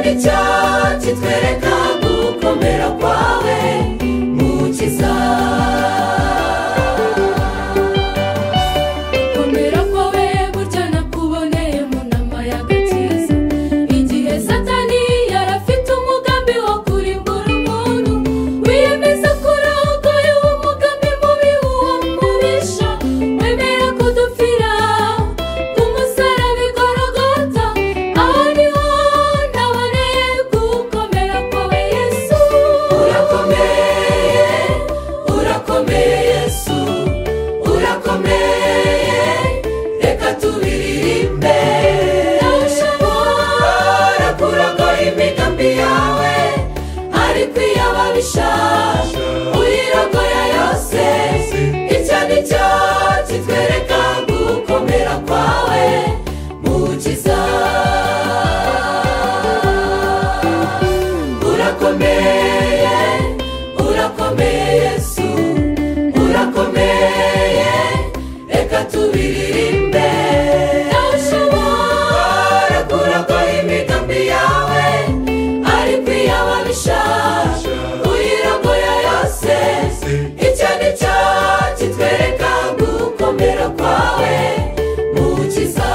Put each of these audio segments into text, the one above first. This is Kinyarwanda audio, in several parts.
cyatsi twereka gukomera kwawe mukiza gukomera kwawe burya nakuboneye mu nama y'agakiza igihe satani yari afite umugambi wo kurimbura umuntu wiyemeza kurogoya uwo mugambi mubi uwamubisha wemera kudupfira ku musaraba igorogota aho niho naboneye gukomera kwawe yesu urakomeye urakomeye yesu urakomeye reka tubiririmbe ntashobora kurogoya imigambi yawe ariko iyo ababisha uyirogoya yose icyo ni cyo kitwereka gukomera kwawe mukiza urakomeye urakomeye yesu urakomeye reka tubiririmbe nawe ushobora kuragoya imigambi yawe ariko iyo ababisha uyirogoya yose icyo ni cyo kitwereka gukomera kwawe mukiza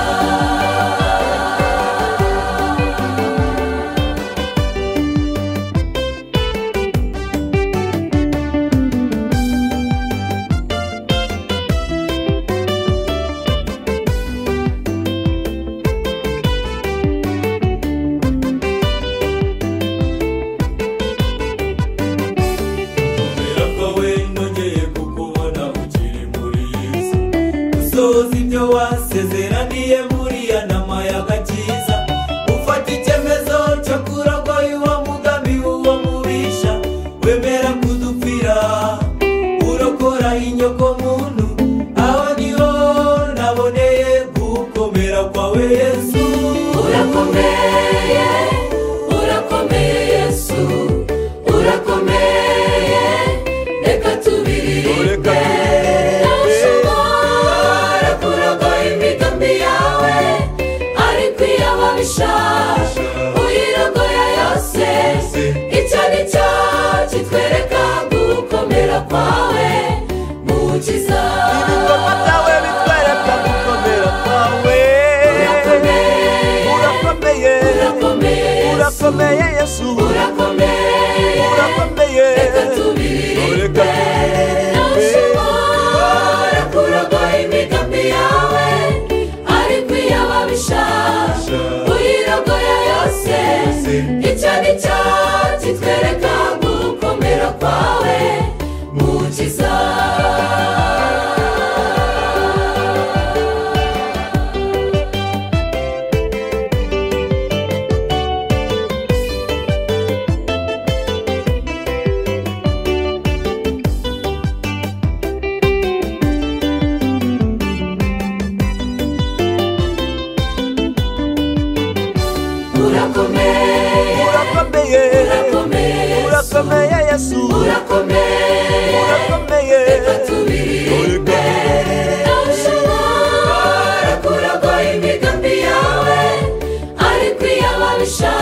Kumera kwawe nongeye kukubona ukiri muri iyi si usohoza ibyo wasezeraniye muri ya nama y'agakiza ufata icyemezo cyo kuragoya uwo mugambi uwo mubisha wemera kudupfira urokora inyoko muntu aho niho naboneye gukomera kwawe yesu urakomeye urakomeye yesu urakomeye reka tubiririmbe nawe ushobora kuragoya imigambi yawe ariko iyo ababisha uyirogoya yose icyo ni cyo kitwereka gukomera kwawe mukiza ibikorwa byawe bitwereka gukomera kwawe urakomeye urakomeye urakomeye yesu urakomeye yesu urakomeye urakomeye reka tubiririmbe nawe ushobora kuragoya imigambi yawe ariko iyo ababisha uyirogoya yose icyo ni cyo kitwereka gukomera kwawe mukiza urakomeye urakomeye urakomeye yesu urakomeye yesu urakomeye urakomeye reka tubiririmbe nawe ushobora kuragoya imigambi yawe ariko iyo ababisha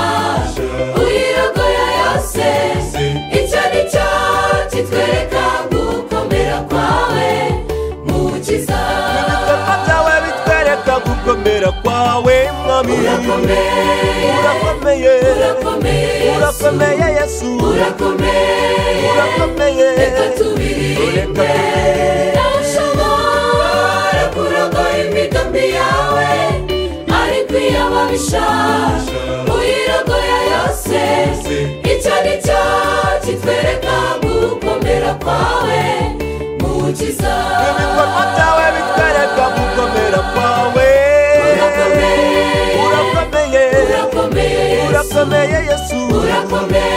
uyirogoya yose icyo ni cyo kitwereka gukomera kwawe mukiza ibikorwa byawe bitwereka gukomera kwawe mwami urakomeye urakomeye urakomeye yesu urakomeye yesu urakomeye urakomeye reka tubiririmbe nawe ushobora kurogoya imigambi yawe ariko iyo ababisha uyirogoya yose icyo ni cyo kitwereka gukomera kwawe mukiza ibikorwa byawe bitwereka gukomera kwawe urakomeye urakomeye urakomeye Yesu. urakomeye yesu urakomeye